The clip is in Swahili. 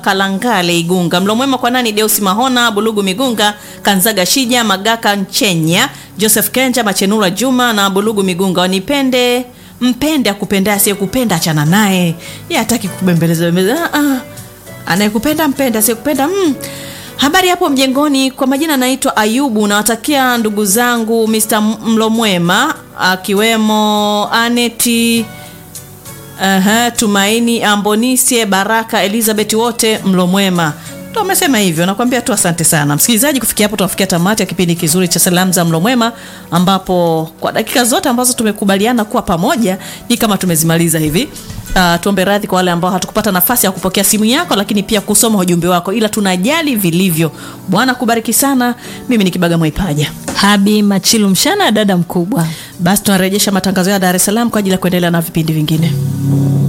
Kalangale Igunga. Mlo mwema kwa nani? Deusi Mahona, Bulugu Migunga, Kanzaga Shija, Magaka Nchenya, Joseph Kenja, Machenura Juma na Bulugu Migunga. Wanipende mpende akupenda, asiyekupenda achana naye. Yeye hataki kubembeleza bembeleza. Ah, ah. Anayekupenda mpende, asiyekupenda mm. Habari hapo mjengoni, kwa majina naitwa Ayubu. Nawatakia ndugu zangu Mr. Mlomwema akiwemo Aneti Aha, Tumaini Ambonisie Baraka Elizabeth wote mlo mwema. Ndo amesema hivyo, nakwambia tu asante sana msikilizaji. Kufikia hapo tunafikia tamati ya kipindi kizuri cha salamu za mlo mwema, ambapo kwa dakika zote ambazo tumekubaliana kuwa pamoja ni kama tumezimaliza hivi. Uh, tuombe radhi kwa wale ambao hatukupata nafasi ya kupokea simu yako, lakini pia kusoma ujumbe wako, ila tunajali vilivyo. Bwana kubariki sana. Mimi ni Kibaga Mwaipaja. Habi Machilu Mshana, dada mkubwa. Basi tunarejesha matangazo ya Dar es Salaam kwa ajili ya kuendelea na vipindi vingine.